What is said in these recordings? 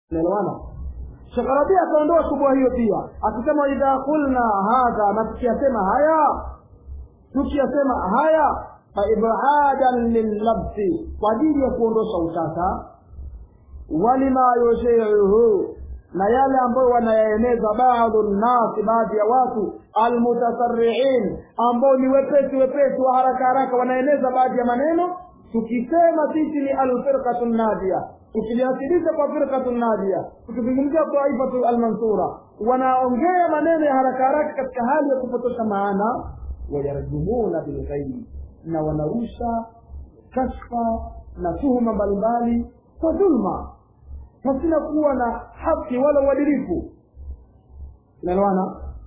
naelewana Sheikh Rabi akaondoa shubha hiyo pia akisema idha qulna hadha na tukiyasema haya tukiyasema haya fa ibadan lillabsi kwa ajili ya kuondosha utata walima yushiuhu na yale ambayo wanayaeneza baadhu nnasi baadhi ya watu almutasarriin ambao ni wepesi wepesi wa haraka haraka wanaeneza baadhi ya maneno tukisema sisi ni alfirqatu nadia tukiliasilisha kwa firqatu nadia tukizungumzia taifatu almansura wanaongea maneno ya haraka haraka katika hali ya kupotosha maana wayarjumuna bilghaibi na wanarusha kashfa na tuhuma mbalimbali kwa dhulma pasina kuwa na haki wala uadilifu naelewana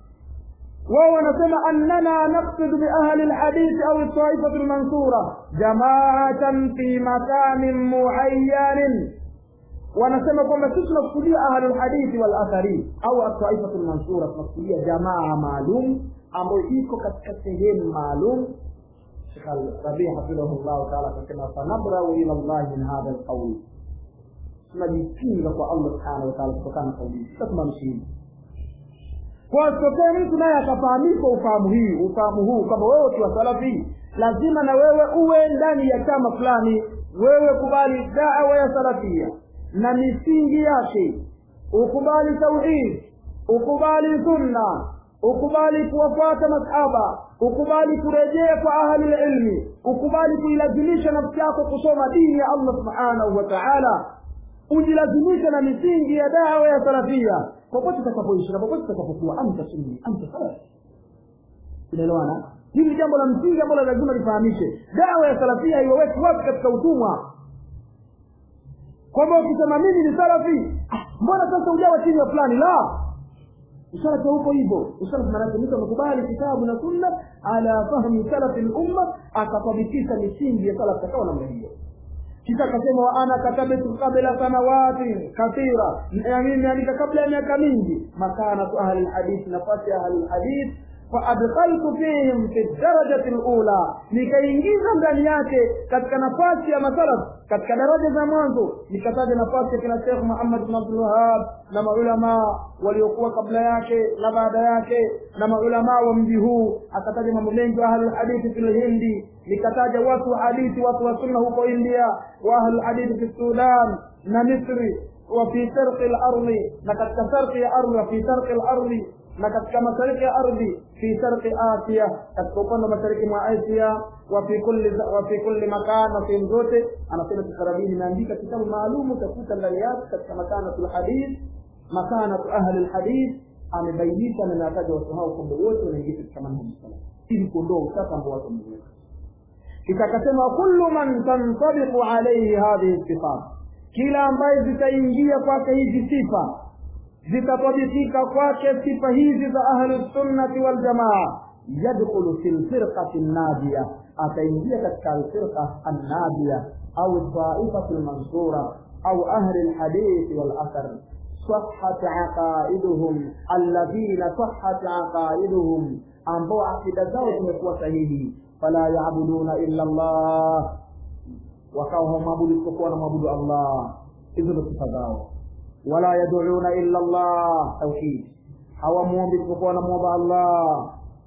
wao wanasema annana naqsidu biahli lhadithi au taifatu lmansura jamaatan fi makanin muayyanin wanasema kwamba sisi tunakusudia ahlu lhadithi walathari au ataifatu lmansura tunakusudia jamaa maalum ambayo iko katika sehemu maalum Sheikh Rabi hafidhahullahu taala akasema fanabrau ila llahi min hadha lqauli tunajipinga kwa allah subhanahu wataala kutokana na kauli hii tutasimamisha hivi kwa tokee mtu naye akafahamishwa ufahamu hii ufahamu huu kwamba wewe ukiwa salafi lazima na wewe uwe ndani ya chama fulani wewe kubali dawa ya salafia na misingi yake ukubali tauhid ukubali sunna ukubali kuwafuata masahaba ukubali kurejea kwa ahli lilmi ukubali kuilazimisha nafsi yako kusoma dini ya allah subhanahu wa taala ujilazimishe na misingi ya dawa ya salafia popote utakapoishi na popote utakapokuwa anta sunni anta salafi unaelewana hili ni jambo la msingi ambalo lazima lifahamishe dawa ya salafia iwaweki watu katika utumwa kwamba ukisema mimi ni salafi ah, mbona sasa ujawa chini ya fulani la usalafi huko hivyo usalafi maanake mtu amekubali kitabu na sunna ala fahmi salafi lumma akatabikisha misingi ya salaf akawa namna hiyo kisha akasema wa ana katabtu qabla sanawati kathira mimi nimeandika kabla ya miaka mingi makanatu ahli lhadithi nafasi ya ahli lhadith faadkhaltu fihim fi darajati lula nikaingiza ndani yake katika nafasi ya masalaf katika daraja za mwanzo nikataja nafasi ya kina shekh muhammad bn abdulwahab na maulamaa waliokuwa kabla yake na baada yake na maulamaa wa mji huu akataja mambo mengi wa ahlulhadithi fi lhindi nikataja watu wa hadithi watu wa sunna huko india wa ahlulhadithi fi sudan na misri وفي شرق الأرض لقد كسرت الأرض وفي شرق الأرض na katika mashariki ya ardhi fi sharqi asia katika upande wa mashariki mwa asia wa fi kulli wa fi kulli makan na sehemu zote anasema kikarabini imeandika kitabu maalum utakuta ndani yake katika makanatul hadith makanatu ahli lhadith amebainisha na nataja watu hao kwamba wote wanaingia katika manhaji salaf ili kuondoa utata ambao watu wameweka kisha akasema kullu man tantabiqu alayhi hadhihi sifat kila ambaye zitaingia kwake hizi sifa zitatabikika kwake sifa hizi za ahlusunnati waljamaa yadkhulu fi lfirqati nnadia ataingia katika alfirqa annadia au taifatu lmansura au ahli lhadithi walathar صحت عقائدهم الذين صحت عقائدهم ambao akida zao zimekuwa sahihi fala yabuduna illa llah wakawa hawamwabudu isipokuwa na mwabudu allah hizo ndo sifa zao wala yaduuna illa llah tauhid hawamwombi isipokuwa wanamwomba allah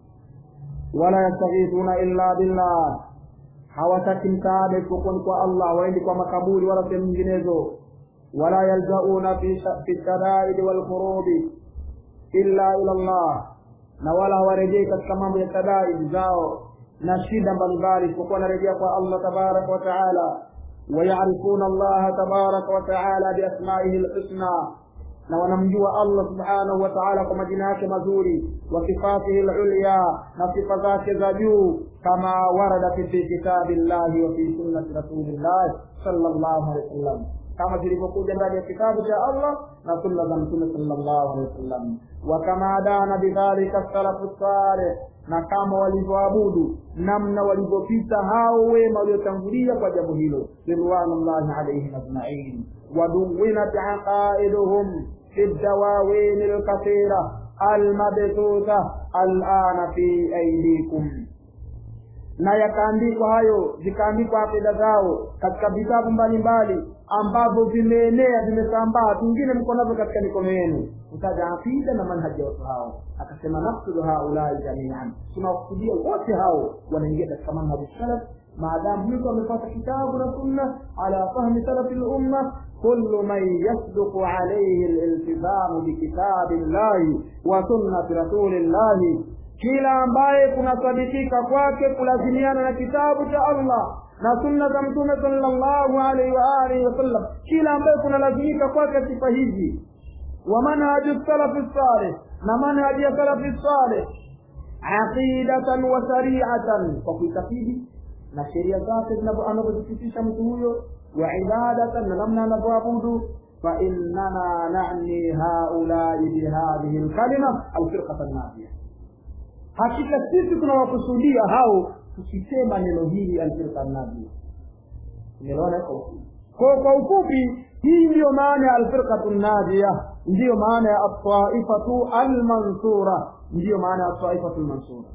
wala yastaghithuna illa billah hawataki msaada isipokuwa ni kwa allah waendi kwa makaburi wala sehemu nyinginezo wala yaljauna fi shadaidi walkurubi illa ila llah na wala hawarejei katika mambo ya shadaidi zao na shida mbalimbali isipokuwa wanarejea kwa allah tabaraka wa taala ويعرفون الله تبارك وتعالى بأسمائه الحسنى na wanamjua allah subhanahu wa taala kwa majina yake mazuri wa sifatihi lulya na sifa zake za juu kama warada fi kitabi llahi wa fi sunnati rasulillahi sallallahu alehi wasallam kama zilivyokuja ndani ya kitabu cha allah na sunna za mtume sallallahu alehi wasallam wa kama dana bidhalika salafu saleh na kama walivyoabudu namna walivyopita hao wema waliotangulia kwa jambo hilo ridwanullahi alaihim ajmain waduwinat aqaiduhum fi dawawin lkathira almabthutha alana fi aidikum na yakaandikwa hayo zikaandikwa akida zao katika vitabu mbalimbali ambavyo vimeenea vimesambaa vingine mko navyo katika mikono yenu kutaja aqida na manhaji ya watu hao akasema nafsudu haulai jamian tunawakusudia wote hao wanaingia katika manhaji salaf maadamu mtu amepata kitabu na sunna ala fahmi salafi lumma كل من يصدق عليه الالتزام بكتاب الله وسنة رسول الله kila ambaye kunasadikika kwake kulazimiana na kitabu cha allah na sunna za mtume sallallahu alaihi wa alihi wasallam kila ambaye kunalazimika kwake sifa hizi wa manhaju salafi salih na manhaji ya salafi salih aqidatan wa shariatan kwa kuitakidi na sheria zake anavyozithibitisha mtu huyo wa ibadatan na namna anavyoabudu فإننا نعني هؤلاء بهذه الكلمة الفرقة الناجية hakika sisi tunawakusudia hao tukisema neno hili alfirqa najia umeona kwa kwa ufupi hii ndiyo maana ya alfirqatu najia ndiyo maana ya ataifatu almansura ndiyo maana ya ataifatu almansura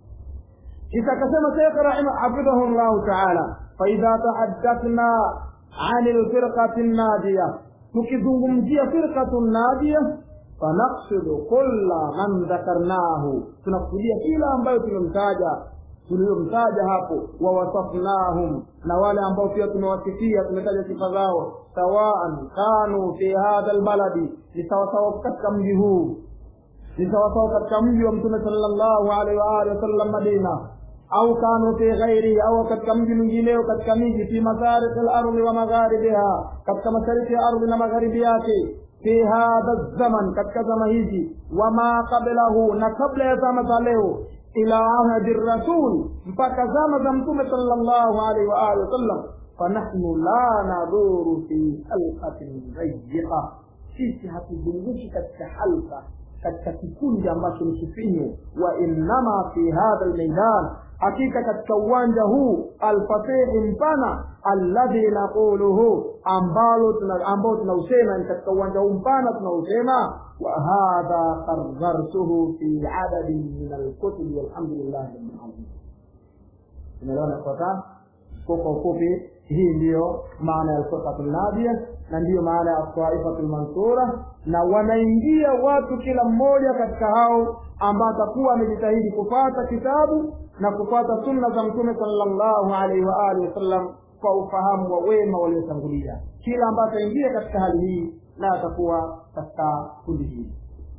kisha akasema shekh rahima hafidhahu llahu taala faidha tahaddathna ani lfirqati najia tukizungumzia firqatu najia fanaqsidu kulla man dhakarnahu tunakusudia kila ambayo tumemtaja tuliyomtaja hapo wawasafnahum na wale ambao pia tumewasifia tumetaja sifa zao sawaan kanu fi hadha lbaladi ni sawasawa katika mji huu ni sawasawa katika mji wa mtume salllahu alaihi waalihi wasallam madina au kanu fi ghairihi au katika mji mwingineo katika miji fi mashariki lardi wa magharibiha katika mashariki ya ardhi na magharibi yake fi hadha zaman katika zama hizi wama qablahu na kabla ya zama za leo ila ahadi rasul mpaka zama za mtume sallallahu alaihi wa alihi wasallam fanahnu la naduru fi halqatin dayiqa sisi hatuzunguki katika halqa katika kikundi ambacho ni kifinyu wa innama fi hadha lmeidan hakika katika uwanja huu alfasihi mpana alladhi naquluhu ambalo ambao tunausema ni katika uwanja huu mpana tunausema wa hadha qarrartuhu fi adadin min alkutubi walhamdulillahi rabbil alamin tumeelewana kwata kwa ufupi hii ndiyo maana ya alfirqatu nadia na ndiyo maana ya taifatu lmansura na wanaingia watu kila mmoja katika hao ambao atakuwa amejitahidi kupata kitabu na kupata sunna za mtume sallallahu alaihi wa alihi wasallam kwa ufahamu wa wema waliotangulia kila ambaye ataingia katika hali hii na atakuwa katika kundi hili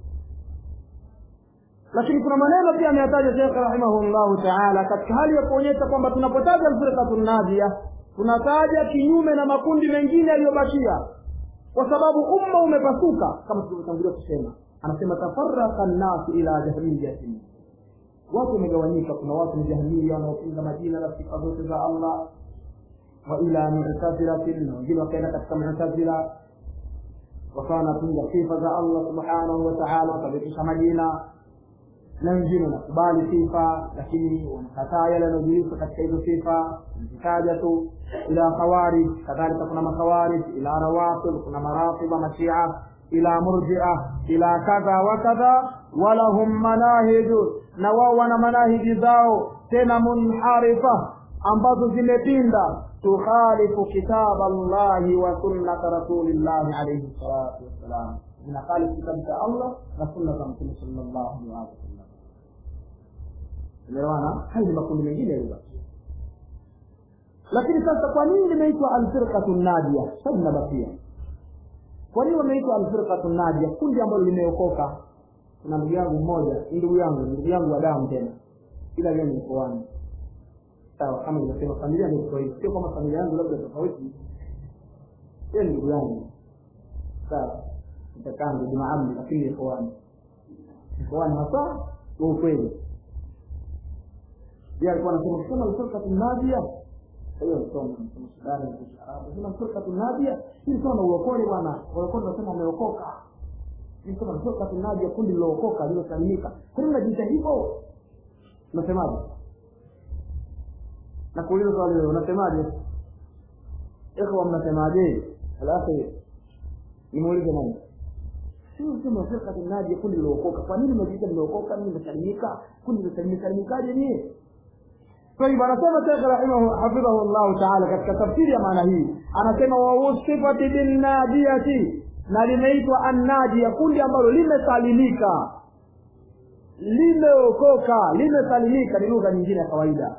lakini kuna maneno pia ameyataja shekh rahimahullahu taala katika hali ya kuonyesha kwamba tunapotaja alfirqatu nadia tunataja kinyume na makundi mengine yaliyobakia kwa sababu umma umepasuka kama tulivyotangulia kusema anasema tafaraka nnasu ila jahmiyatin watu wamegawanyika kuna watu ni jahmiya wanaopinga majina na sifa zote za allah wa ila mutazilatin na wengine wakaenda katika mutazila wakawa wanapinga sifa za allah subhanahu wa taala wakavitisha majina na wengine wanakubali sifa lakini wanakataa yale yanayojulishwa katika hizo sifa zitaja tu ila khawarij kadhalika kuna makhawarij ila rawafid kuna maratiba mashia ila murjia ila kadha wa kadha walahum manahiju na wao wana manahiji zao tena munharifa ambazo zimepinda tukhalifu kitaba llahi wa sunnata rasulillahi alaihi salatu wassalam zinakhalifu kitabu cha allah na sunna za mtume sallallahu alaihi wasallam umeelewana haya ni makundi mengine yaliyobaki lakini sasa kwa nini limeitwa alfirqatu nadia sasa linabakia kwa nini wameitwa alfirqatu nadia kundi ambalo limeokoka kuna ndugu yangu mmoja ndugu yangu ndugu yangu wa damu tena ila leo nikoani sawa kama nilivyosema familia ni tofauti sio kama familia yangu labda tofauti yeye ni ndugu yangu sawa nitakaa ndugu maamli lakini nikoani nikoani hasa wa ukweli yeye alikuwa anasema kusema alfirqatu nadia hiyo msomo msomo sudani na kiarabu sema alfirqatu nadia hii sawa na uokole bwana walikuwa wanasema wameokoka hii sawa na alfirqatu nadia kundi lilookoka lilosalimika kwa nini unajiita hivyo unasemaje na kuuliza swali hilo unasemaje ikhwa mnasemaje alafu nimuulize nani sio sema firqatu nadia kundi lilookoka kwa nini mnajiita mmeokoka mimi nimesalimika kundi limesalimikaje nyie طيب anasema Sheikh rahimahu hafidhahu Allah ta'ala katika tafsiri ya maana hii anasema wa usifati bin nadiyati na limeitwa annadia kundi ambalo limesalimika limeokoka limesalimika ni lugha nyingine ya kawaida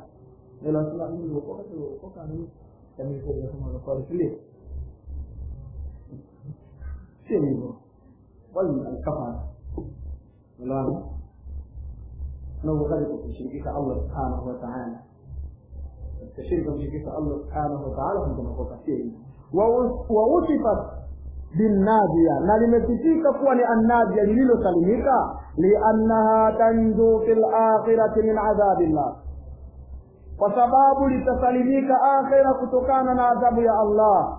sio hivyo bali alkafara unaona unavyokali kumshirikisha Allah subhanahu wa ta'ala التشريك بشركة الله سبحانه وتعالى كما هو كثير ووصفت بالنادية na limesifika kuwa ni annadia lililosalimika liannaha tanju fi lakhirati min adhabillah kwa sababu litasalimika akhira kutokana na adhabu ya allah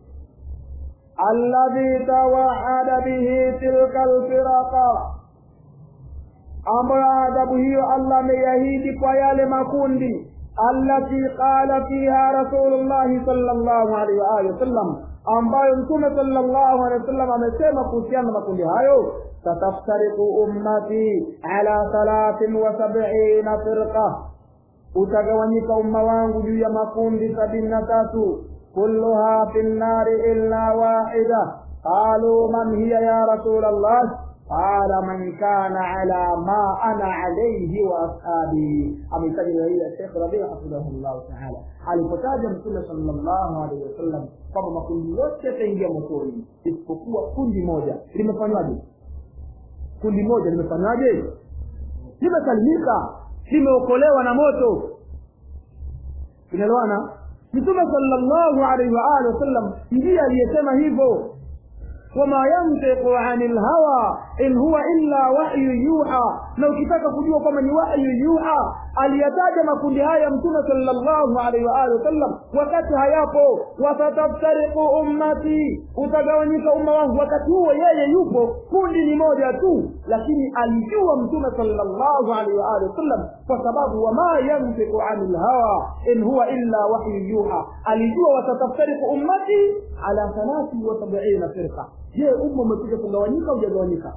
alladhi tawahada bihi tilka lfiraqa ambayo adhabu hiyo allah ameiahidi kwa yale makundi التي قال فيها رسول الله صلى الله عليه وآله وسلم ambayo mtume sallallahu alaihi wasallam amesema kuhusiana na makundi hayo sataftariku ummati ala thalathin wa sabina firqa utagawanyika umma wangu juu ya makundi sabini na tatu kulluha fi nnari illa wahida qalu man hiya ya rasul allah قال من كان على ما أنا عليه وأصحابي أمثال إلى الشيخ ربيع حفظه الله تعالى alipotaja mtume sallallahu alaihi wasallam kwamba makundi yote yataingia motoni isipokuwa kundi moja limefanywaje kundi moja limefanywaje limesalimika limeokolewa na moto tunaelewana mtume sallallahu alaihi wa alihi wasallam ndiye aliyesema hivyo wama yantiqu anil hawa in huwa illa wahyu yuha na ukitaka kujua kwamba ni wahyu yuha aliyataja makundi haya mtume sallallahu alaihi wa alihi wasallam wakati hayapo wasataftariqu ummati utagawanyika umma wangu wakati huo yeye yupo kundi ni moja tu lakini alijua mtume sallallahu alaihi wa alihi wasallam kwa sababu wama yantiqu anil hawa in huwa illa wahyu yuha alijua wasataftariqu ummati ala thalathi wa sab'ina firqa je umma umekuja kugawanyika au hujagawanyika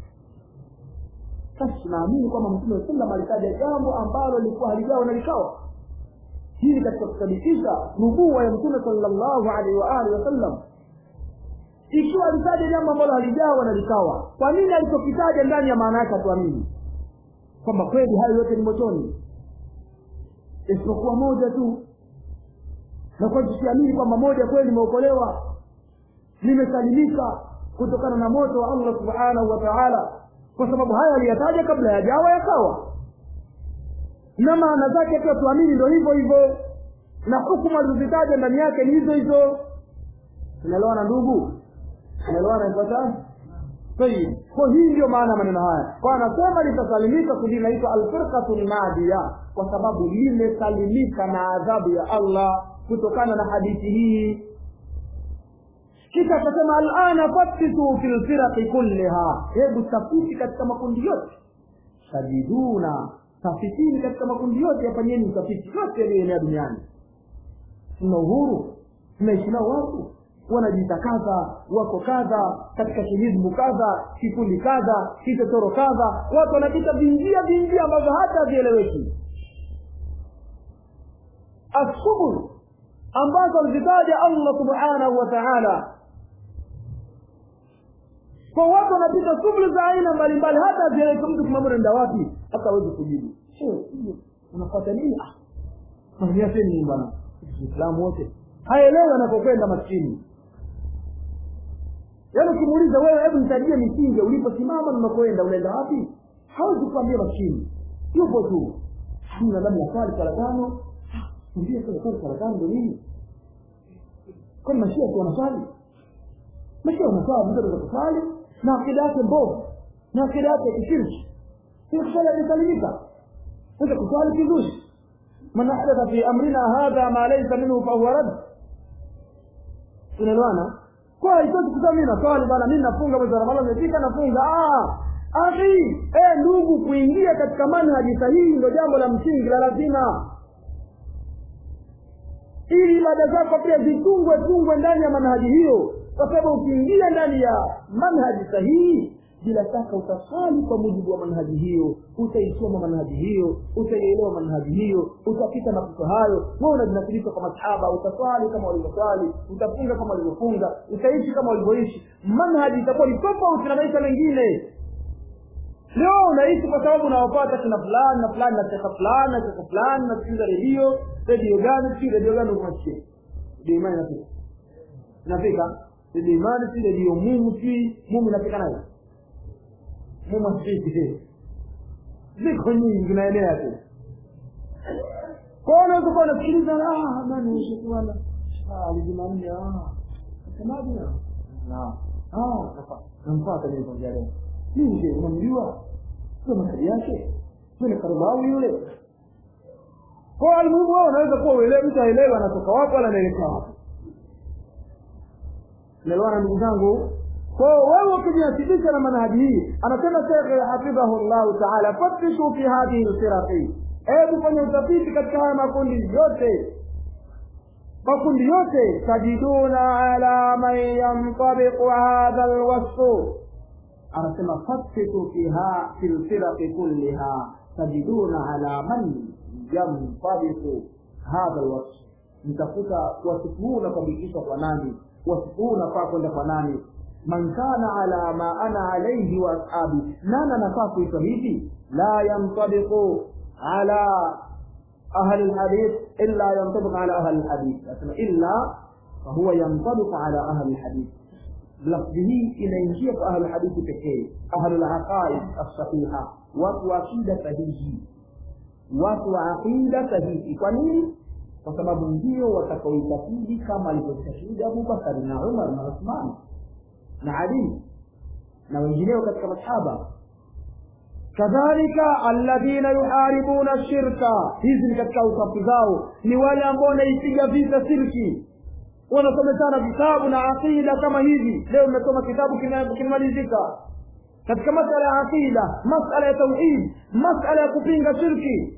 sasa tunaamini kwamba mtume sallam alitaja jambo ambalo lilikuwa halijawa na likawa hii katika kuthibitisha nubuwa ya mtume sallallahu alaihi wa alihi wasallam ikiwa alitaja jambo ambalo halijawa na likawa kwa nini alichokitaja ndani ya maana yake hatuamini kwamba kweli hayo yote ni motoni isipokuwa moja tu na kwa tusiamini kwamba moja kweli limeokolewa limesalimika kutokana na moto wa allah subhanahu wa taala kwa sababu haya aliyataja kabla yajawa yakawa na maana zake pia tuamini ndo hivyo hivyo na hukumu alizozitaja ndani yake ni hizo hizo tunaelewana ndugu tunaelewana ifuatao tayib kwa hii ndio maana ya maneno haya kwa anasema litasalimika kundi linaitwa alfirqatu nadia kwa sababu limesalimika na adhabu ya allah kutokana na hadithi hii kisha akasema alana fattisu fi lfiraqi kulliha hebu tafiti katika makundi yote sajiduna tafitini katika makundi yote yafanyeni utafiti yote yaliyoenea duniani tuna uhuru tunaishi nao watu wanajiita kadha wako kadha katika kihizbu kadha kikundi kadha kichochoro kadha watu wanapita vinjia vinjia ambavyo hata havieleweki assubul ambazo alizitaja allah subhanahu wa taala kwa watu wanapita shughuli za aina mbalimbali hata hazieleweki mtu kumwambia unaenda wapi hata awezi kujibu unafata nini maniaseni bwana islamu wote haelewi anapokwenda maskini yaani ukimuuliza wewe hebu nitajie misingi uliposimama na unakoenda unaenda wapi hawezi kuambia maskini yupo tu hamna labda swali sala tano ndio sasa swali sala tano ndio nini kwani mashia tu wanaswali mashia wanaswali mtu anaweza kuswali na akida yake mbovu na akida yake kishirki kuswali amesalimika unaweza kuswali vizuri man ahdatha fi amrina hadha ma laysa minhu fahuwa rad tunaelewana kwa haitoki kusema mimi naswali bana mimi nafunga mwezi wa ramadhani umefika nafunga ah akhi eh ndugu kuingia katika manhaji sahihi ndio jambo la msingi la lazima ili ibada zako pia zitungwe tungwe ndani ya manhaji hiyo kwa sababu ukiingia ndani ya manhaji sahihi bila shaka utaswali kwa mujibu wa manhaji hiyo utaisoma manhaji hiyo utaielewa manhaji hiyo utapita mapito hayo wewe unajinasilisha kwa masahaba utaswali kama walivyoswali utafunga kama walivyofunga utaishi kama walivyoishi manhaji itakuwa ni tofauti na maisha mengine leo unaishi kwa sababu unawapata kina fulani na fulani na shekha fulani na shekha fulani nasikiliza redio redio gani si redio gani unasikia redio imani inafika inafika redio imani si redio mumu si mumu inafika nayo mumu asifiki ziko nyingi zinaenea tu kwa unaweza kuwa unasikiliza ah nani shekhi bwana ah jumanne ah semaje na ah nampata mimi kwa leo mimi je unamjua sio makadi yake sio ni karibawi yule kwa almuhimu wewe unaweza kuwa uelewe mtu aelewe anatoka wapi wala anaelekea wapi naelewana ndugu zangu kwa wewe ukijinasibisha na manhaji hii anasema shekhe hafidhahu llahu taala fatishu fi hadhihi lfiraqi hebu fanya utafiti katika haya makundi yote makundi yote tajiduna ala man yantabiqu hadha lwasfu anasema fasitu fiha fi lfiraqi kulliha tajiduna ala man yantabiqu hadha lwasf mtakuta wasifu huu unatabikishwa kwa nani wasifu huu unafaa kwenda kwa nani man kana ala ma ana alaihi wa ashabi nani anafaa kuitwa hivi la yantabiqu ala ahli lhadith illa yantabiqu ala ahli lhadith nasema illa fahuwa yantabiqu ala ahli lhadith lafdhi hii inaingia kwa ahlu hadithi pekee ahlu laqaid alsahiha watu wa aqida sahihi watu wa aqida sahihi kwa nini kwa sababu ndio watakaoitakidi kama alivyostashhidi abubakari na umar na uthman na ali na wengineo katika masahaba kadhalika alladhina yuharibuna shirka hizi ni katika usafu zao ni wale ambao wanaipiga vita shirki wanasomeshana vitabu na aqida kama hivi leo mmesoma kitabu kimemalizika katika masala ya aqida masala ya tauhid masala ya kupinga shirki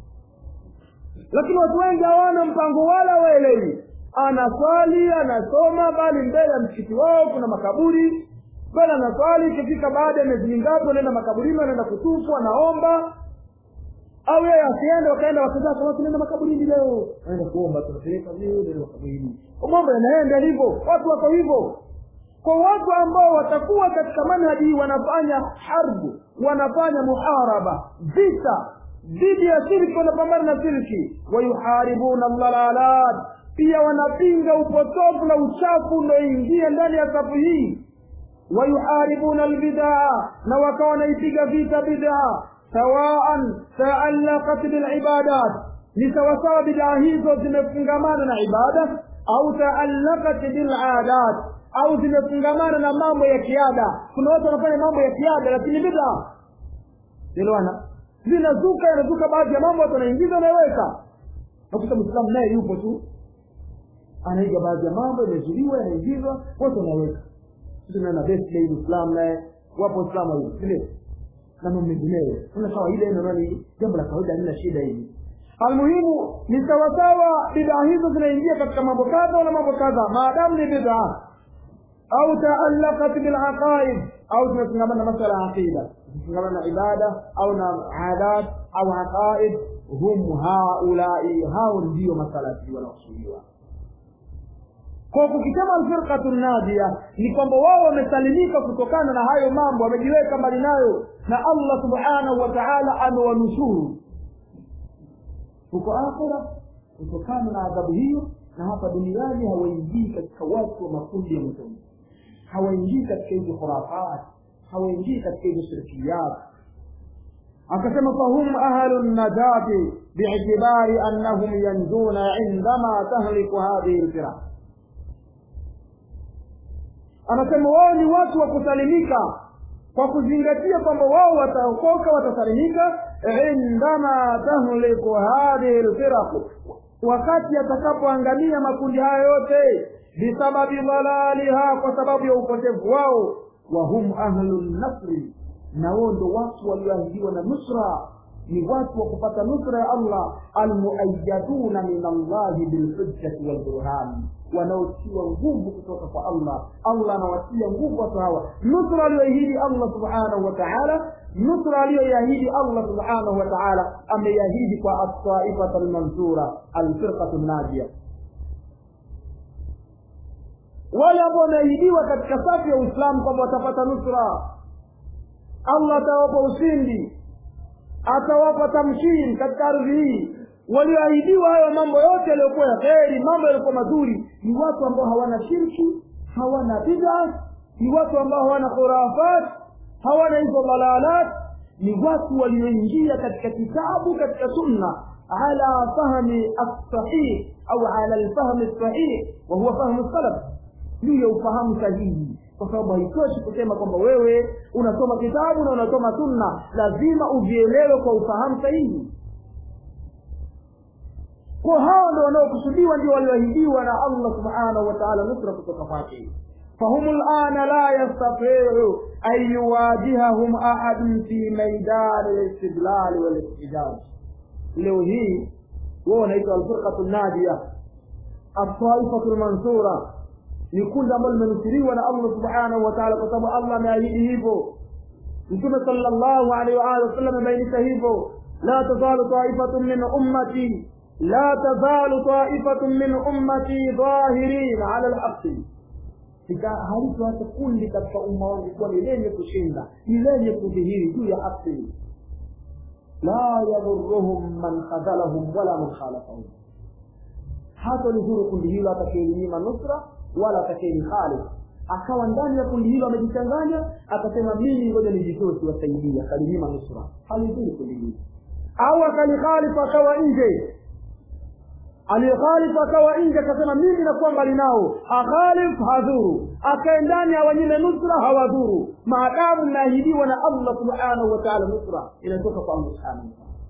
lakini watu wengi hawana mpango wala waelewi anaswali anasoma bali mbele ya msikiti wao kuna makaburi bali anaswali ikifika baada ya miezi mingapi wanaenda makaburini wanaenda kutufu anaomba au yeye asiende wakaenda wakazaa kama tunaenda makaburini leo naenda kuomba tunapeleka leo ndio makaburini mambo yanaenda hivyo watu wako hivyo kwa watu ambao watakuwa katika manhaji hii wanafanya harbu wanafanya muharaba vita dhidi ya shirki wanapambana na shirki wayuharibuna dhalalat pia wanapinga upotofu na uchafu unaoingia ndani ya safu hii wayuharibuna albidaa na wakawa wanaipiga vita bidaa sawaan taallaqat bilibadat ni sawasawa bidaa hizo zimefungamana na ibada au taallaqat biladat au zimefungamana na mambo ya kiada kuna watu wanafanya mambo ya kiada lakini bidaa elewana zinazuka yanazuka baadhi ya mambo watu wanaingiza wanaweka nakuta mwislamu naye yupo tu anaiga baadhi ya mambo yamezuliwa yanaingizwa watu wanaweka tunaona birthday Uislamu naye wapo Uislamu hivi sindio na mambo mengineyo una kawaida hilo ni jambo la kawaida halina shida hivi almuhimu ni sawasawa bidaa hizo zinaingia katika mambo kadha wala mambo kadha maadamu ni bidaa au taallaqat bilaqaid au zimefungamana na masala ya aqida zimefungamana na ibada au na adat au aqaid hum haulai hao ndio masalati wanaosuliwa kwa kukisema alfirqatu nadia ni kwamba wao wamesalimika kutokana na hayo mambo wamejiweka mbali nayo na allah subhanahu wa taala amewanusuru huko akhira kutokana na adhabu hiyo na hapa duniani hawaingii katika watu wa makundi ya mtume hawaingii katika hizo khurafat hawaingii katika hizo shirkiyat akasema fahum ahlu najati biitibari annahum yanjuna indama tahliku hadhihi lfiraq anasema wao ni watu wa kusalimika kwa kuzingatia kwamba wao wataokoka watasalimika indama tahliku hadhihi lfiraqu wakati atakapoangamia makundi haya yote bisababi dhalaliha kwa sababu ya upotevu wao wahum ahlu nasri na wao ndo watu walioahidiwa na nusra ni watu wa kupata nusra ya allah almuayaduna min allahi bilhujjati walburhani wanaotiwa nguvu kutoka kwa allah allah anawatia nguvu watu hawa nusra aliyoahidi allah subhanahu wa taala nusra aliyoiahidi allah subhanahu wa taala ameiahidi kwa altaifata almansura alfirqatu najia wale ambao wameahidiwa katika safu ya uislamu kwamba watapata nusra allah atawapa ushindi atawapa tamkini katika ardhi hii walioahidiwa hayo mambo yote yaliyokuwa ya kheri mambo yaliyokuwa mazuri ni watu ambao hawana shirki hawana bid'a ni watu ambao hawana khurafat hawana hizo dalalat ni watu walioingia katika kitabu katika sunna ala fahmi as-sahih au ala al-fahmi as-sahih wa huwa fahmu salaf juu ya ufahamu sahihi kwa sababu haitoshi kusema kwamba wewe unasoma kitabu na unasoma sunna lazima uvielewe kwa ufahamu sahihi kwa hao ndo wanaokusudiwa ndio walioahidiwa na allah subhanahu wa taala nusra kutoka kwake فهم الآن لا يستطيع أن يواجههم أحد في ميدان الاستدلال والاحتجاج leo hii wao wanaitwa alfirqatu nadia altaifatu lmansura ni kundi ambalo limenusuriwa na allah subhanahu wa taala kwa sababu allah ameahidi hivyo mtume sala llahu alaihi waalihi wasallam amebainisha hivyo la tazalu taifatun min ummati la tazalu taifatun min ummati dhahirin ala lhaqi halito hata kundi katika umma wangu kuwa ni lenye kushinda ni lenye kudhihiri juu ya haki la yadhuruhum man khadhalahum wala man khalafahum hata lidhuru kundi hilo atakayelinyima nusra wala atakayelihali akawa ndani ya kundi hilo amejichanganya akasema mimi ngoja nijitoe siwasaidia akalinyima nusra halidhuru kundi hilo au akalikhalifu akawa nje aliyekhalifu akawa nje akasema mimi nakuwa mbali nao akhalif hadhuru akae ndani awanyime nusra hawadhuru maadamu mnaahidiwa na allah subhanahu wa taala nusra inatoka kwa allah subhanahu wa taala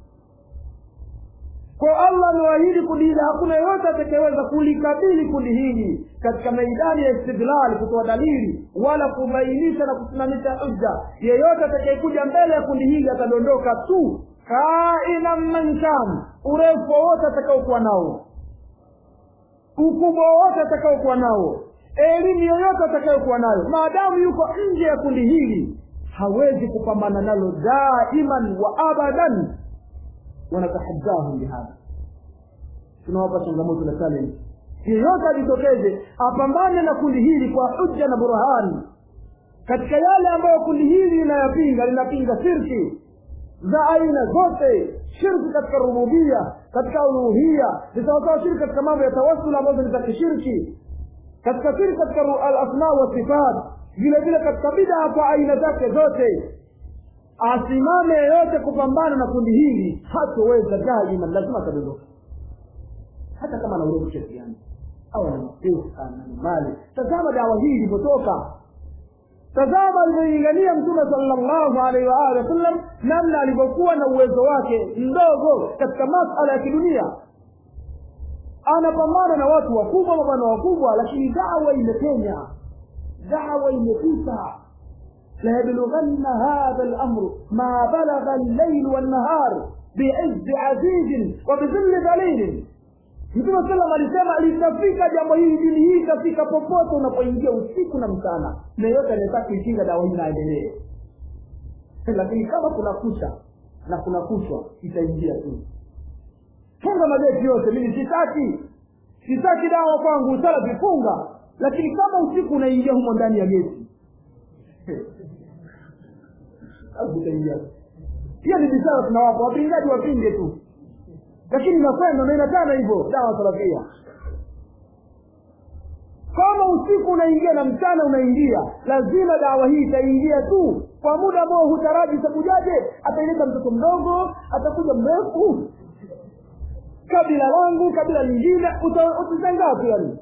kwa allah amewaahidi kundi hili hakuna yeyote atakayeweza kulikabili kundi hili katika maidani ya istidlali kutoa dalili wala kubainisha na kusimamisha hujja yeyote atakayekuja mbele ya kundi hili atadondoka tu kaina man kan urefu wowote atakaokuwa nao ukubwa wowote atakaokuwa nao elimu yoyote atakayokuwa nayo maadamu yuko nje ya kundi hili hawezi kupambana nalo daiman wa abadan wanatahadahum bihadha tunawapa changamoto na challenge yeyote ajitokeze apambane na kundi hili kwa hujja na burhani katika yale ambayo kundi hili linayapinga linapinga shirki za aina zote shirki katika rububia katika uluhia zitawasawa shirki katika mambo ya tawasul ambazo ni za kishirki katika shirki katika alasma wa sifat vile vile katika bidaa kwa aina zake zote asimame yeyote kupambana na kundi hili hatoweza daima lazima atadondoka hata kama ana urefu kiasi gani au ana mapesa na mali tazama dawa hii ilivyotoka tazama alivyoingania mtume salllahu alaihi waalihi wasallam namna alivyokuwa na uwezo wake mdogo katika masala ya kidunia anapambana na watu wakubwa mabwana wakubwa lakini dawa imepenya dawa imepita ليبلغن هذا الأمر ما بلغ الليل والنهار بعز عزيز وبذل ذليل mtume salam alisema litafika jambo hili dini hii itafika popote unapoingia usiku na mchana na yote anataka kuikinga dawa hii naendelee lakini kama kuna kucha na kuna kuchwa itaingia tu funga mageti yote mimi sitaki sitaki dawa kwangu sala vifunga lakini kama usiku unaingia humo ndani ya geti utaingia pia ni bisara tunawapa wapingaji wapinge tu lakini inakwenda na inatana hivyo dawa salafia kama usiku unaingia na mchana unaingia lazima dawa hii itaingia tu kwa muda ambao hutaraji itakujaje ataileta mtoto mdogo atakuja mrefu kabila langu kabila lingine utashangaa tu yani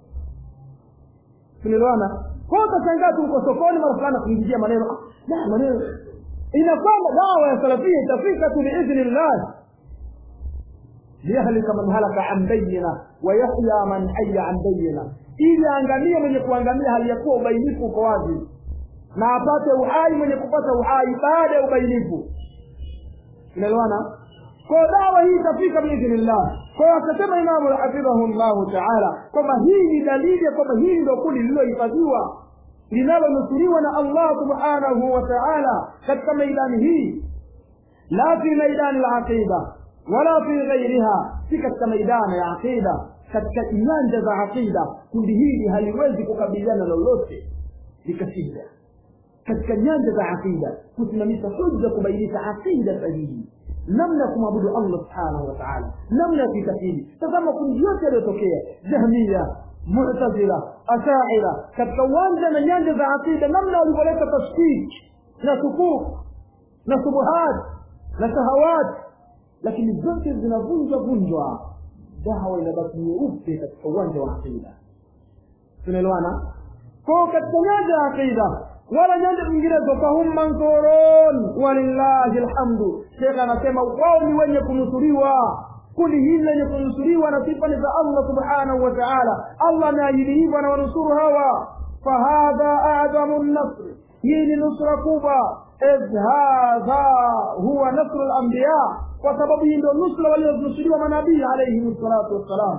tunaelewana kwa utashangaa tu uko sokoni mara fulani kuingizia maneno ah, maneno inakwamba dawa ya salafia itafika tu biidhnillah liyahlika man halaka an bayina wayahya man haya an bayina ili aangamie mwenye kuangamia hali ya kuwa ubainifu uko wazi na apate uhai mwenye kupata uhai baada ya ubainifu unaelewana kwa dawa hii itafika biidhnillah kwa hiyo akasema imamu hafidhahu llahu taala kwamba hii ni dalili ya kwamba hili ndio kundi lililohifadhiwa linalonusuriwa na allah subhanahu wa taala katika maidani hii la fi maidani laqida wala fi ghairiha si katika maidani ya aqida katika nyanja za aqida kundi hili haliwezi kukabiliana lolote likashinda katika nyanja za aqida kusimamisha hujja kubainisha aqida sahihi namna ya kumwabudu allah subhanahu wa taala namna ya kuitakidi tazama kundi yote yaliyotokea jahmia mutazila ashaira katika uwanja na nyanja za aqida namna walivyoleta tashkiki na sukuk na subuhat na shahawat lakini zote zinavunjwa vunjwa dawa inabaki nyeupe katika uwanja wa aqida tunaelewana kwao katika nyanja ya aqida wala nyanja nyinginezo fahum mansurun walillahi lhamdu shekh anasema wao ni wenye kunusuriwa kundi hili lenye kunusuriwa na sifa ni za allah subhanahu wa taala allah ameahidi hivyo anawanusuru hawa fahadha adamu nasri hii ni nusra kubwa idh hadha huwa nasru lambiya kwa sababu hii ndio nusra walionusuriwa manabii alaihim salatu wassalam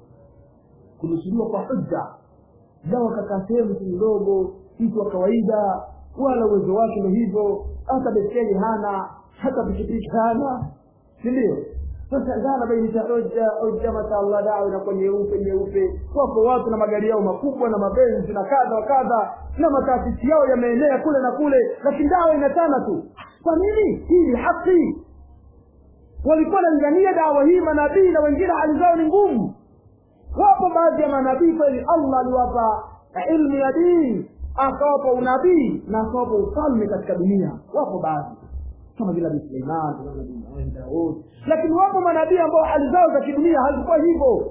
kunusuriwa kwa hujja jawa kakaa sehemu tu ndogo mtu wa kawaida wala uwezo wake ndo hivyo hata beskeli hana hata pikipiki hana si ndio sasa dhana bainisha hoja hoja mashallah dawa inakuwa nyeupe nyeupe wako watu na magari yao makubwa na mabenzi na kadha wa kadha na mataasisi yao yameenea kule na kule lakini dawa inatana tu kwa nini hii ni haki walikuwa wanalingania dawa hii manabii na wengine hali zao ni ngumu wapo baadhi ya manabii kweli allah aliwapa ilmu ya dini akawapa unabii na akawapa ufalme katika dunia wapo baadhi kama vile nabii suleiman nabii daud lakini wapo manabii ambao hali zao za kidunia hazikuwa hivyo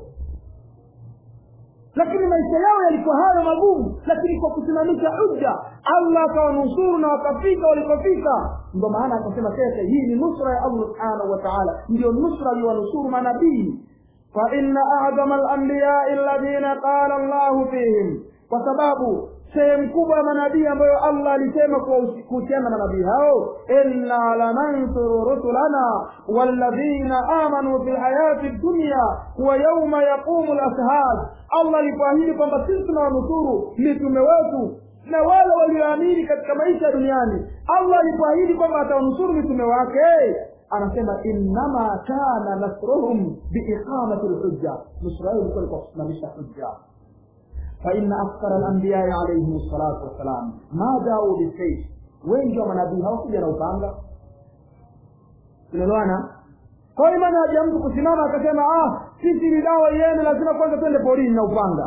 lakini maisha yao yalikuwa hayo magumu lakini kwa kusimamisha hujja allah akawanusuru na wakafika walipofika ndo maana akasema shekhe hii ni nusra ya allah subhanahu wa taala ndio nusra aliwanusuru manabii فإن أعظم الأنبياء الذين قال الله فيهم وسباب sehemu kubwa ya manabii ambayo allah alisema kuhusiana na manabii hao inna lanansuru rusulana walladhina amanu fi lhayati dunya wa yauma yaqumu lashhad allah alipoahidi kwamba sisi tunawanusuru mitume wetu na wale walioamini katika maisha ya duniani allah alipoahidi kwamba atawanusuru mitume wake anasema innama kana nasruhum biiqamati lhujja nusra yao ilikuwa ni kwa kusimamisha hujja فإن أكثر الأنبياء عليهم الصلاة والسلام ما جاءوا بالسيف wengi wa manabii hawakuja na upanga tunaelewana kwa hiyo maana haja mtu kusimama akasema ah sisi ni dawa yenu lazima kwanza twende porini na upanga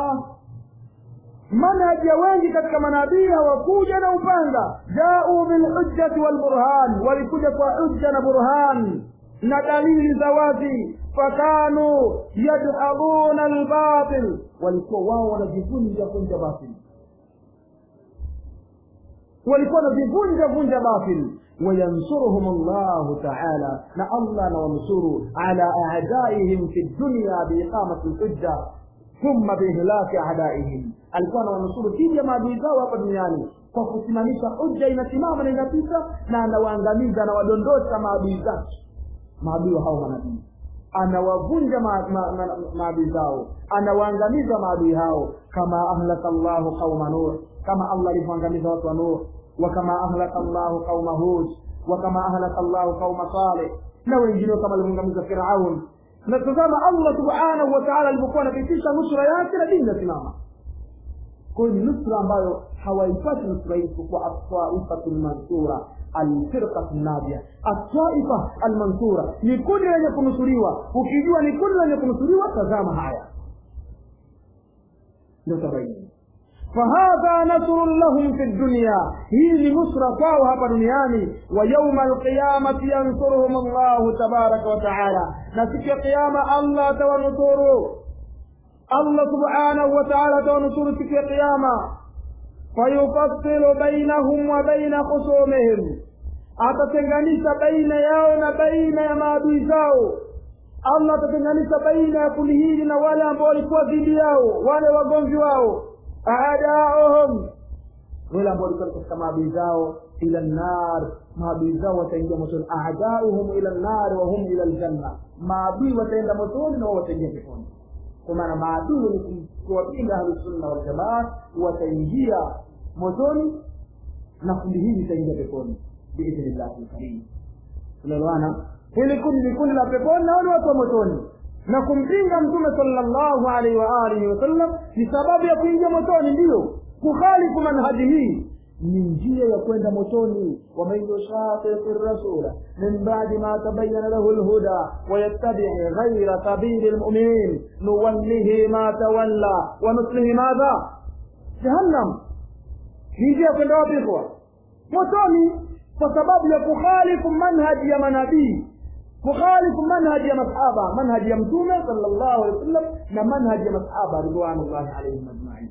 manhaji ya wengi katika manabii hawakuja na upanga jau bilhujjati walburhan walikuja kwa hujja na burhan na dalili za wazi fakanu yadhabuna albatil walikuwa wao wanajivunja vunja batil walikuwa wanajivunja vunja batil وينصرهم الله تعالى نا الله ننصر على أعدائهم في الدنيا بإقامة الحجة ثم بإهلاك أعدائهم alikuwa anawanusuru dhidi ya maadui zao hapa duniani kwa kusimamisha hujja inasimama na inapita na anawaangamiza anawadondosha maadui zake maadui hao manabii anawavunja maadui zao anawaangamiza maadui hao kama ahlaka llahu qauma nuh kama allah alivyoangamiza watu wa nuh wakama ahlaka llahu qauma hud wakama ahlaka llahu qauma saleh na wengineo kama alivyoangamiza firaun na tazama allah subhanahu wa taala alivyokuwa anapitisha nusura yake na dini inasimama kwa hiyo ni nusra ambayo hawaipati nusra hii isipokuwa atwaifatu lmansura alfirqatu nadia atwaifa almansura ni kundi lenye kunusuriwa ukijua ni kundi lenye kunusuriwa tazama haya ndio tabaini fahadha nasrun lahum fi dunya hii ni nusra kwao hapa duniani wa yauma alqiyamati yansuruhum allahu tabaraka wa taala na siku ya qiyama allah atawanusuru allah subhanahu wa taala atawanusuru siku ya qiyama fayufassilu bainahum wa baina khusumihim atatenganisha baina yao na baina ya maadui zao allah atatenganisha baina ya kundi hili na wale ambao walikuwa dhidi yao wale wagomvi wao aadauhum wale ambao walikuwa katika maadui zao ila nar maadui zao wataingia motoni adauhum ila nar wa hum ila ljanna maadui wataenda motoni na wao wataingia peponi kwa maana maadui wenye kuwapinga ahlusunna waljamaa wataingia motoni na kundi hili litaingia peponi biidhnillahi lkarim tunaelewana hili kundi ni kundi la peponi na wale watu wa motoni na kumpinga mtume sallallahu alaihi wa alihi wasallam ni sababu ya kuingia motoni ndiyo kukhalifu manhaji hii ni njia ya kwenda motoni waman yushaqiqi rasula min badi ma tabayana lahu lhuda wayattabii ghaira sabili lmuminin nuwallihi ma tawalla wanuslihi madha jahannam ni njia ya kwenda wapi kwa motoni kwa sababu ya kukhalifu manhaji ya manabii kukhalifu manhaji ya masahaba manhaji ya mtume sallallahu alaihi wasallam na manhaji ya masahaba ridwanullahi alaihim ajmain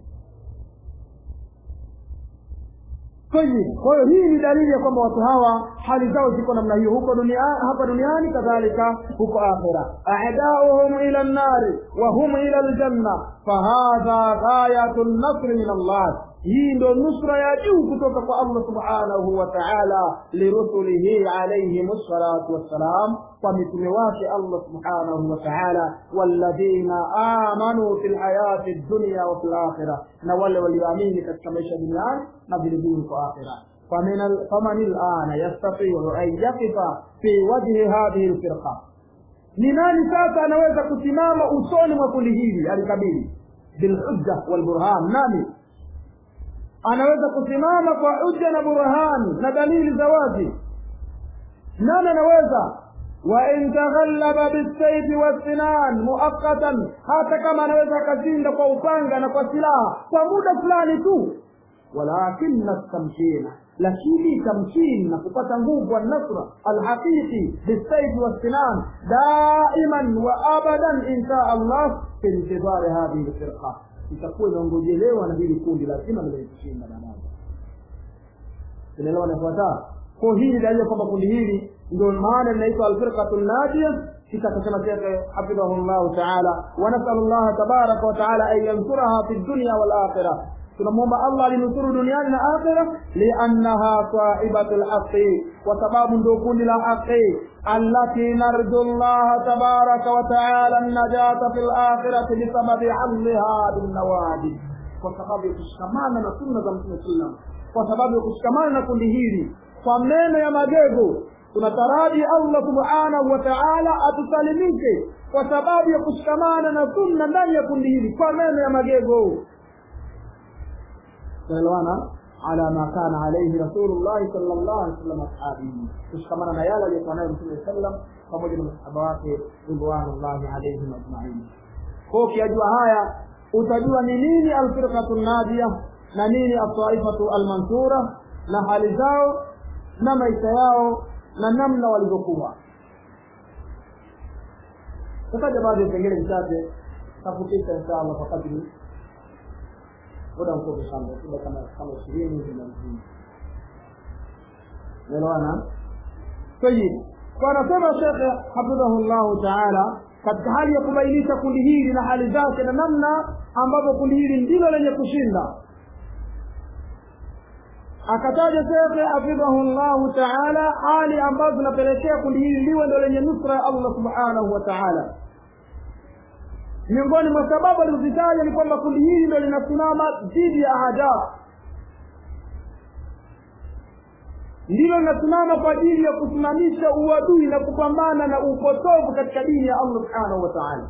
tayib kwa hiyo hii ni dalili ya kwamba watu hawa hali zao ziko namna hiyo huko dunia hapa duniani kadhalika huko akhira adauhum ila nnari wa hum ila ljanna fahadha ghayatu lnasri min allah hii ndo nusra ya juu kutoka kwa allah subhanahu wa taala lirusulihi alaihim salatu wassalam kwa mitume wake allah subhanahu wa taala walladhina amanu fi lhayati dunya wa fi lakhira na wale walioamini katika maisha duniani na vilevile kwa akhira فمن الآن يستطيع أن يقف في وجه هذه الفرقة ni nani sasa anaweza kusimama usoni mwa kundi hili alikabili bilhujja walburhan nani anaweza kusimama kwa hujja na burhani na dalili za wazi nani anaweza wain taghallaba bisaifi wassinan muaqatan hata kama anaweza akashinda kwa upanga na kwa silaha kwa muda fulani tu walakina tamkina lakini tamkini na kupata nguvu alnasra alhaqiqi bisaifi wassinan daiman wa abadan insha allah fi intidhari hadhihi lfirqa itakuwa inaongojelewa na hili kundi lazima limekushinda baadaye tunaelewa nafuataa kwa hii ni dalili kwamba kundi hili ndio maana linaitwa alfirqatu najia kisha akasema shekhe hafidhahu llahu taala wanasalu llaha tabaraka wataala an yansuraha fi dunya walakhira tunamwomba allah alinusuru duniani na akhira liannaha sahibatu lhaqi kwa sababu ndio kundi la haqi allati narju llaha tabaraka wataala najata fi lakhirati bisababi hamliha binnawajib kwa sababu ya kushikamana na sunna za mtume sallam kwa sababu ya kushikamana na kundi hili kwa meno ya magego tunataraji allah subhanahu wa taala atusalimishe kwa sababu ya kushikamana na sunna ndani ya kundi hili kwa meno ya magego tunaelewana ala ma kana alaihi rasulullahi sal llahu alih wasallam ashabihi kushikamana na yale aliyokuwa nayo mtume sallam pamoja na masahaba wake ridwanullahi alaihim ajmain ko ukiyajua haya utajua ni nini alfirqatu nadia na nini altaifatu almansura na hali zao na maisha yao na namna walivyokuwa tutaja baadhi ya vipengele vichache tafutisha insha allah kwa kadri muda mfupi sana kila kama kama ishirini hivi na mzima naelewana tayib kwa anasema shekhe hafidhahu llahu taala katika hali ya kubainisha kundi hili na hali zake na namna ambavyo kundi hili ndilo lenye kushinda akataja shekhe hafidhahu llahu taala hali ambazo zinapelekea kundi hili liwe ndo lenye nusra ya allah subhanahu wa taala miongoni mwa sababu alizozitaja ni kwamba kundi hili ndo linasimama dhidi ya adaa ndilo linasimama kwa ajili ya kusimamisha uadui na kupambana na upotovu katika dini ya allah subhanahu wa taala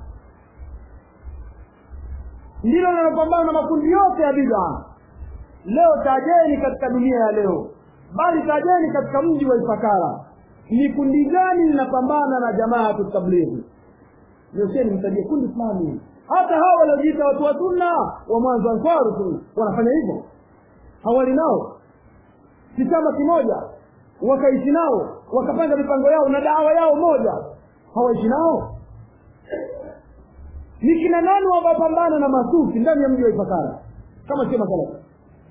ndilo linalopambana na makundi yote ya bidaa leo tajeni katika dunia ya leo bali tajeni katika mji wa ifakara ni kundi gani linapambana na jamaatu tablighi nyosheni mtajie kundi fulani hata hawa waliojiita watu wa sunna wa mwanzo ansaru tu wanafanya hivyo hawali nao si chama kimoja wakaishi nao wakapanga mipango yao na dawa yao moja hawaishi nao ni kina nani wanaopambana na masufi ndani ya mji wa ifakara kama sio masalafi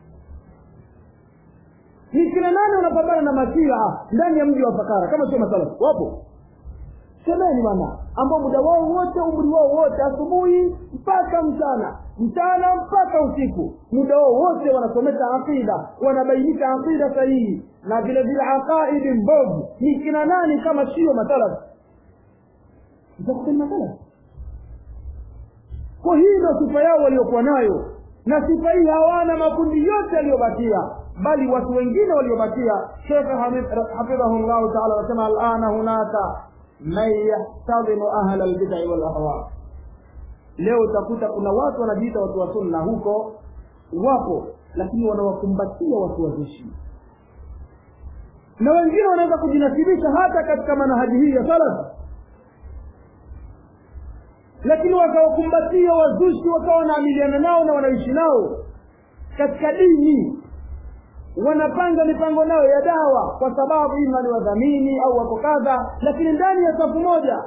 ni kina nani wanapambana na mashia ndani ya mji wa fakara kama sio masalafi wapo semeni bwana ambao muda wao wote umri wao wote asubuhi mpaka mchana mchana mpaka usiku muda wao wote wanasomesha aqida wanabainisha aqida sahihi na vile vile aqaidi mbovu ni kina nani kama sio masalaf itakuwa ni masalaf kwa hii ndo sifa yao waliokuwa nayo na sifa hii hawana makundi yote yaliyobakia bali watu wengine waliobakia shekh hafidhahu llahu taala anasema alana hunaka man yahtadhimu ahla lbidai walahwa leo utakuta kuna watu wanajiita watu wa sunna huko wapo lakini wanawakumbatia watu wazushi na wengine wanaweza kujinasibisha hata katika manahaji hii ya salaf lakini wakawakumbatia wazushi wakawa wanaamiliana nao na wanaishi nao katika dini wanapanga mipango nayo ya dawa kwa sababu ima ni wadhamini au wako kadha lakini ndani ya safu moja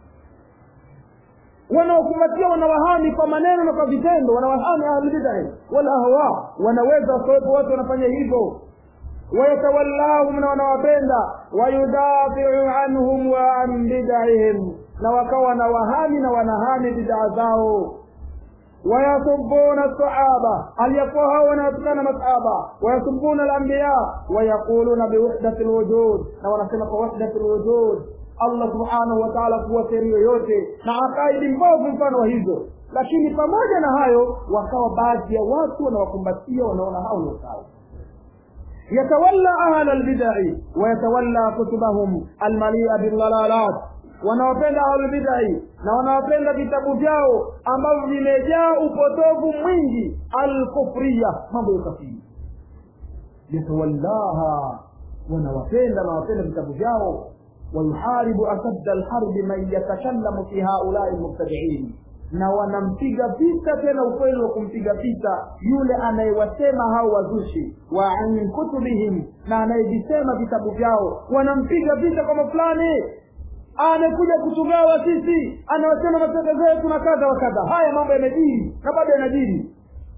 wanaokumbatia wanawahami kwa maneno na kwa vitendo wanawahami ahlulbidai walahwa wanaweza wakawepo watu wanafanya hivyo wayatawallahum na wanawapenda wayudafiu anhum wa an bidaihim na wakawa wanawahami na wanahami bidaa zao wayasubuna sahaba aliyakuwa hao wanawatukana masahaba wayasubuna alambiya wayaquluna biwahdati lwujud na wanasema kwa wahdati lwujud allah subhanahu wa taala kuwa sehemu yoyote na akaidi mbovu mfano wa hizo lakini pamoja na hayo wakawa baadhi ya watu wanawakumbatia wanaona hao ni sawa يتولى أهل البدع ويتولى كتبهم المليئة بالضلالات wanaopenda ahlulbidai na wanaopenda vitabu vyao ambavyo vimejaa upotovu mwingi alkufriya mambo ya ukafiri yatawallaha wanawapenda na wapenda vitabu vyao wayuharibu asadda alharbi man yatakallamu fi haulai lmubtadiin na wanampiga vita tena ukweli wa kumpiga vita yule anayewasema hao wazushi wa an kutubihim na anayevisema vitabu vyao wanampiga vita kwamba fulani amekuja kutugawa sisi anawasema matatizo yetu na kadha wa kadha haya mambo yamejiri na bado yanajiri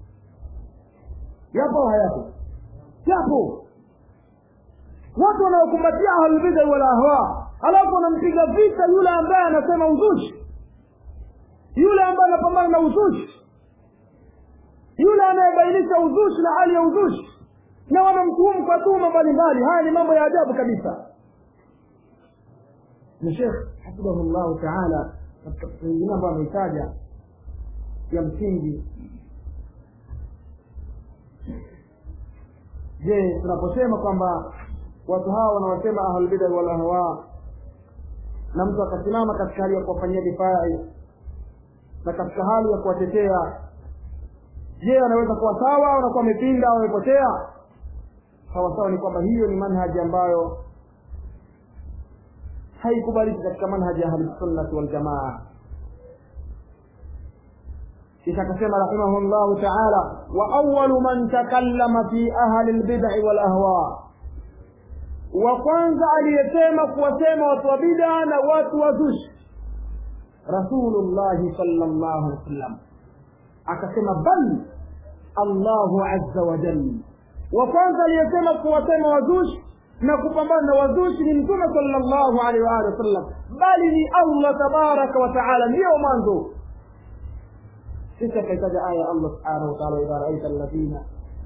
yapo au hayapo yapo watu wanaokumbatia ahlulbidai wala ahwa alafu wanampiga vita yule ambaye anasema uzushi yule ambaye anapambana na uzushi yule anayebainisha uzushi na hali ya uzushi na wanamtuhumu kwa tuhuma mbalimbali haya ni mambo ya ajabu kabisa na shekh hafidhahu llahu taala katika wengine ambayo ameitaja ya msingi je tunaposema kwamba watu hawa wanawasema ahlulbidai walahwa na mtu akasimama katika hali ya kuwafanyia difai na katika hali ya kuwatetea je anaweza kuwa sawa au anakuwa amepinda au amepotea sawasawa ni kwamba hiyo ni manhaji ambayo haikubaliki katika manhaji ya ahlisunnati waljamaa kisha akasema rahimahu llahu taala wa awalu man takallama fi ahli lbidai walahwa wa kwanza aliyesema kuwasema watu wa bida na watu wa zushi rasulullahi sala llahu alih wasallam akasema bal allahu aza wajal wa kwanza aliyesema kuwasema wazushi na kupambana na wazushi ni mtume sala llahu alaihi waalihi wasallam bali ni allah tabaraka wa taala ndiyo mwanzo kisha akaitaja aya allah subhanahu wa taala idha raaita alladhina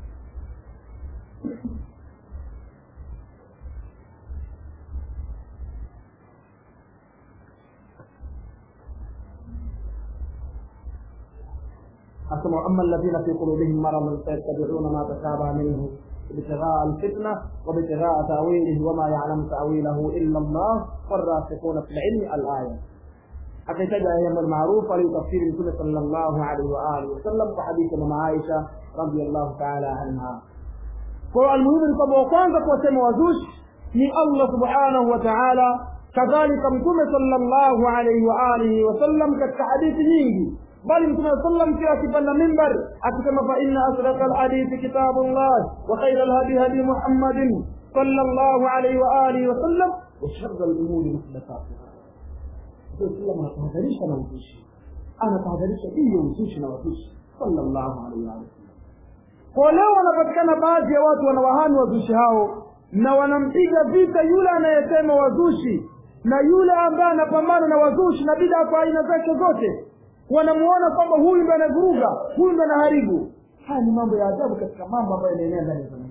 أسمع أما الذين في قلوبهم مرض فيتبعون ما تشابه منه ابتغاء الفتنة وابتغاء تأويله وما يعلم تأويله إلا الله والراسخون في العلم الآية akitaja jambo maarufu aliyotafsiri mtume sallallahu alaihi wa alihi wasallam kwa hadithi ya mama Aisha radhiallahu taala anha. Kwa hiyo almuhimu ni kwamba wa kwanza kuwasema wazushi ni Allah subhanahu wa taala, kadhalika mtume sallallahu alaihi wa alihi wasallam katika hadithi nyingi bali mtume sallam pia akipanda mimbar akisema fa inna asdaka alhadithi kitabullah wa khaira alhadi hadi muhammadin sallallahu alaihi wa alihi wasallam wa sharra alumuri muhdathatuha Islam anatahadharisha na uzushi, anatahadharisha juu ya uzushi na wazushi sallallahu alaihi wa sallam. Kwa leo wanapatikana baadhi ya watu wanawahami wazushi hao na wanampiga vita yule anayesema wazushi na yule ambaye anapambana na wazushi na bidaa kwa aina zake zote wanamuona kwamba huyu ndo anavuruga huyu ndo anaharibu haya ni mambo ya ajabu katika mambo ambayo yanaenea ndani ya zama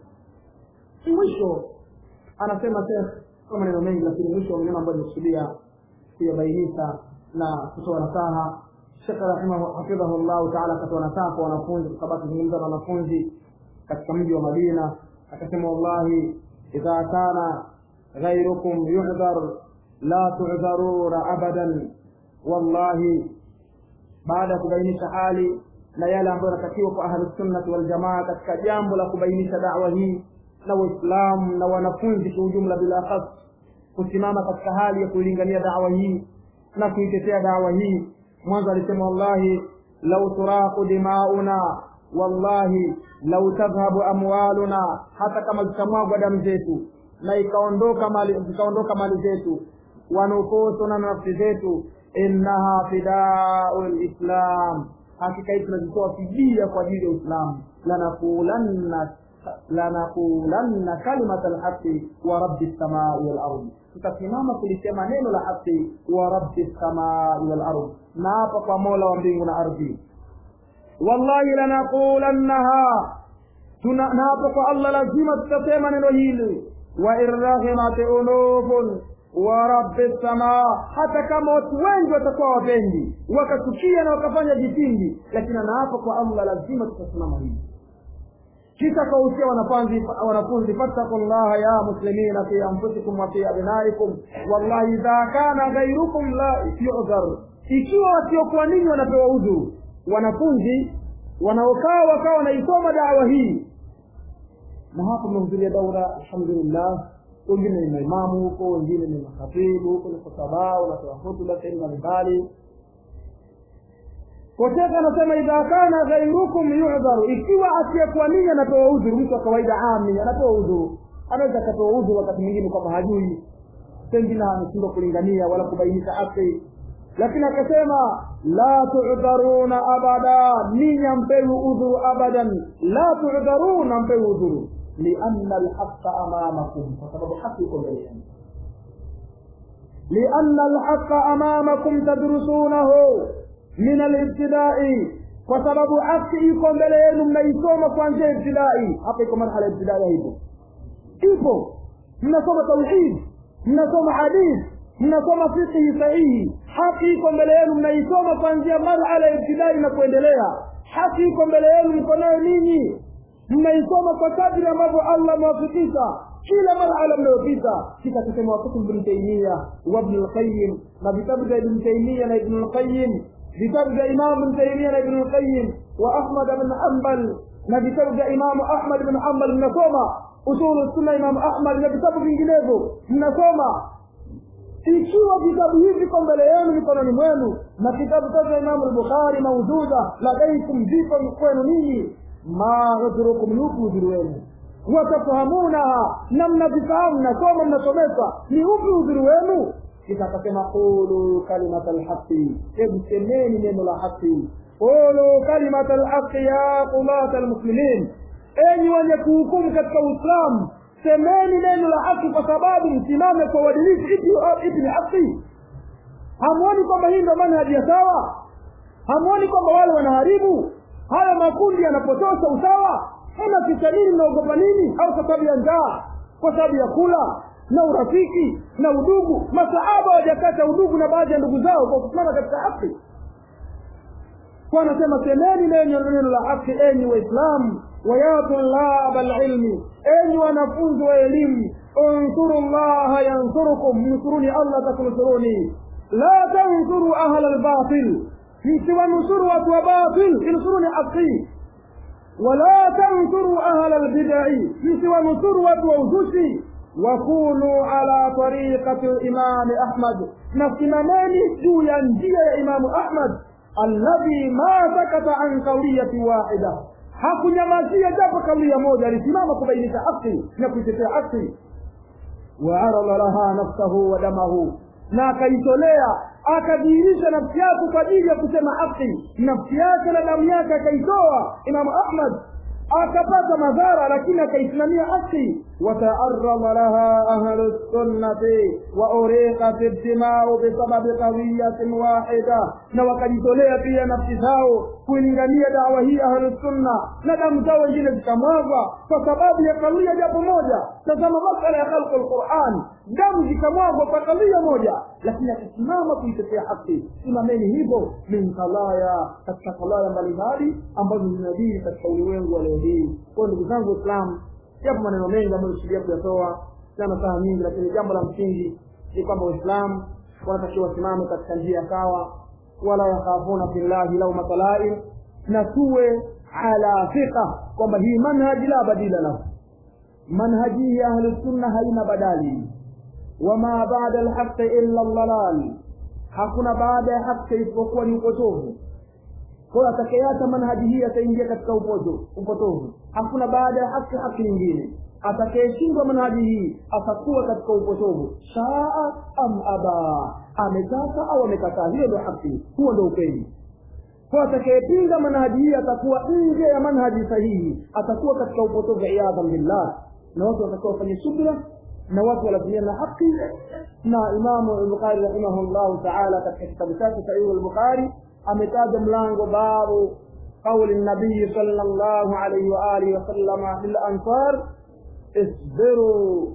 hii mwisho anasema shekh kwa maneno mengi lakini mwisho wa maneno ambayo nimekusudia kuyabainisha na kutoa nasaha shekh rahimahu hafidhahu llahu taala akatoa nasaha kwa wanafunzi kwa sababu kuzungumza na wanafunzi katika mji wa madina akasema wallahi idha kana ghairukum yuhdhar la tudharuna abadan wallahi baada ya kubainisha hali na yale ambayo yanatakiwa kwa ahlusunnati waljamaa katika jambo la kubainisha dawa hii na waislamu na wanafunzi kwa ujumla bila khas kusimama katika hali ya kuilingania dawa hii na kuitetea dawa hii mwanzo alisema wallahi lau turaqu dimauna wallahi lau tadhhabu amwaluna hata kama zitamwagwa damu zetu na ikaondoka mali zikaondoka mali zetu wanufusuna na nafsi zetu innaha fidau lislam hakika hii tunazitoa fidia kwa ajili ya uislamu lanakulanna lanakulanna kalimata lhaqi wa rabbi lsamai walardi tutasimama kulisema neno la haqi wa rabbi lsamai walardi na hapa kwa mola wa mbingu na ardhi wallahi lanaqulannaha na hapa kwa allah lazima tutasema neno hili wa in raghimat unufun wa rabbi samaa hata kama watu wengi watakuwa wapendi wakachukia na wakafanya vitindi lakini anaapa kwa allah lazima tutasimama hivi kisha kausia wanafunzi wanafunzi fattaku llaha ya muslimina fi anfusikum wa fi abnaikum wallahi idha kana ghairukum la yudhar ikiwa wasiokuwa ninyi wanapewa udhuru wanafunzi wanaokaa wakawa wanaisoma dawa hii na hapa mmehudhuria daura alhamdulillah wengine ni maimamu huko wengine ni makhatibu huko ni khutaba wanatoa hutuba sehemu mbalimbali kosheka anasema idha kana ghairukum yudharu ikiwa asiyekuwa ninyi anapewa udhuru mtu wa kawaida ami anapewa udhuru anaweza akapewa udhuru wakati mwingine kwamba hajui pengine ameshindwa kulingania wala kubainisha haki lakini akasema la tudharuna abada ninyi ampewi udhuru abadan la tudharuna ampewi udhuru lianna alhaqa amamakum kwa sababu haki iko mbele yenu lianna alhaqa amamakum tadrusunahu min alibtidai kwa sababu haki iko mbele yenu mnaisoma kuanzia ibtidai hapa iko marhala ibtidai hivyo ipo mnasoma tauhid mnasoma hadith mnasoma fiqhi sahihi haki iko mbele yenu mnaisoma kuanzia marhala ya ibtidai na kuendelea haki iko mbele yenu mko nayo ninyi mnaisoma kwa kadri ambavyo allah amewafikisha kila marhala mnayopita kisha kusema wakutu ibn taimia wa ibn lqayim na vitabu vya ibn taimia na ibn lqayim vitabu vya imamu ibn taimia na ibn lqayim wa ahmad bin hanbal na vitabu vya imamu ahmad bin hanbal mnasoma usulu sunna imamu ahmad na vitabu vinginevyo mnasoma ikiwa vitabu hivi viko mbele yenu mikononi mwenu na kitabu cha imamu lbukhari maujuda ladaikum viko kwenu ninyi ma udhurukum ni upi udhuru wenu watafahamunaha na mnavifahamu mnasoma mnasomeka ni upi udhuru wenu kisha akasema qulu kalimata lhaqi hebu semeni neno la haqi qulu kalimata lhaqi ya qulata lmuslimin enyi wenye kuhukumu katika uislamu semeni neno la haki kwa sababu msimame kwa uadilifu ipi ipi ni haki hamuoni kwamba hii ndo manhaji ya sawa hamuoni kwamba wale wanaharibu haya makundi yanapotosha usawa mnaficha nini mnaogopa nini au kwa sababu ya njaa kwa sababu ya kula na urafiki na udugu masahaba wajakata udugu na baadhi ya ndugu zao kwa kusimama katika haki kwa anasema semeni neno neno la haki enyi waislamu ويا طلاب العلم أي ونفوز وإلم انصروا الله ينصركم انصروني الله تنصروني لا تنصروا أهل الباطل سوى نصروا وباطل انصروني حقي ولا تنصروا أهل البدع سوى نصروا ووزوشي وكونوا على طريقة الإمام أحمد نسمناني جويا يا إمام أحمد الذي ما سكت عن قولية واحدة hakunyamazia japo kaulia moja alisimama kubainisha haki na kuitetea haki waarada laha nafsahu wa damahu na akaitolea akadhihirisha nafsi yake kwa ajili ya kusema haki nafsi yake na damu yake akaitoa imamu ahmad akapata madhara lakini akaisimamia haki wataaradha laha ahlu sunnati wa uriqat ibtimau bisababi qawiyatin wahida na wakajitolea pia nafsi zao kuilingania dawa hii ahlu sunna na damu zao wengine zikamwagwa kwa sababu ya kawia japo moja tazama masala ya khalqu lquran damu zikamwagwa kwa kawia moja lakini akisimama kuitetea haki simameni hivyo min kalaya katika kalaya mbalimbali ambazo zinadii katika ulimwengu wa leo hii kwayo ndugu zangu waislamu yapo maneno mengi ambayo kusudia kuyatoa sana saa nyingi lakini jambo la msingi ni kwamba waislamu wanatakiwa wasimame katika njia sawa wala yakhafuna fillahi laumata laim na tuwe ala fiqa kwamba hii manhaji la badila lahu manhaji hii ya ahlusunna haina badali wama bada lhaqi illa ldalal hakuna baada ya haki isipokuwa ni upotovu kwayo atakayeacha manhaji hii ataingia katika upoto upotovu hakuna baada ya haki haki nyingine atakayeshindwa manhaji hii atakuwa katika upotovu shaa am aba ametaka au amekataa hiyo ndio haki huo ndio ukweli kwa atakayepinga manhaji hii atakuwa nje ya manhaji sahihi atakuwa katika upotovu iyadhan billah na watu watakiwa wafanye subra na watu walazimiana na haki na imamu lbukhari rahimahullahu taala katika kitabu chake sahihu lbukhari ametaja mlango babu qauli nabii sal llahu alaihi waalihi wasalama lilansar isbiru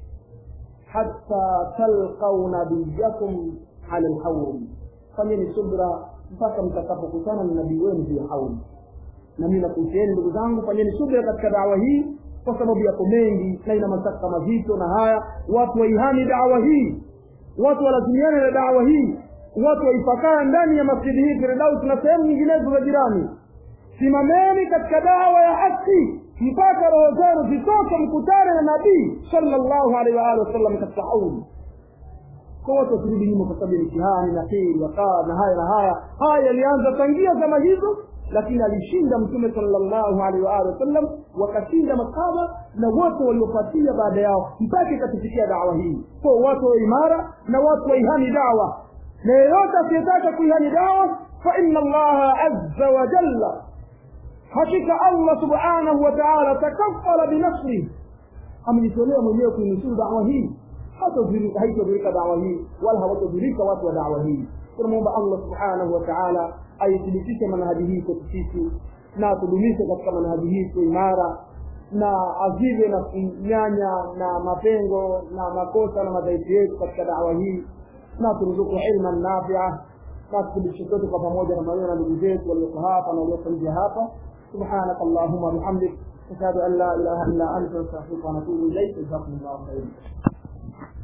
hatta talqau nabiyakum ala lhauri fanyeni subra mpaka mtakapokutana na nabii wenu juu ya hauli na mimi nakuhusieni ndugu zangu fanyeni subra katika dawa hii kwa sababu yako mengi na ina masaka mazito na haya watu waihami dawa hii watu walazimiane na dawa hii watu waifakaa ndani ya masjidi hii firdaus na sehemu nyinginezo za jirani simameni katika dawa ya haki mpaka roho zenu zitoke mkutane na nabii sallallahu alaihi wa alihi wasallam katika hauli kwa watu wasirudi nyuma kwa sababu ya mitihani na hili wakaa na haya na haya haya yalianza tangia zama hizo lakini alishinda mtume sallallahu alaihi wa alihi wasallam wakashinda masahaba na wote waliofuatia baada yao mpaka ikatufikia dawa hii kwa watu wa imara na watu waihani dawa na yeyote asiyetaka kuihani dawa fa inna allaha azza wa jalla hakika allah subhanahu wa taala takafala binasri amejitolea mwenyewe kuinusuru dawa hii haitodhurika dawa hii wala hawatodhurika watu wa dawa hii tunamwomba allah subhanahu wa taala aithibitishe manhaji hii kwetu sisi na atudumishe katika manhaji hii kwa imara na azive na kunyanya na mapengo na makosa na madhaifu yetu katika dawa hii na turuzuku ilman nafia na tuthibitishe sote kwa pamoja na maneno na ndugu zetu walioko hapa na walioko nje hapa subhanaka allahuma bihamdik ashhadu an la ilaha illa anta astaghfiruka wa atubu ilaik jazakum llahu khairan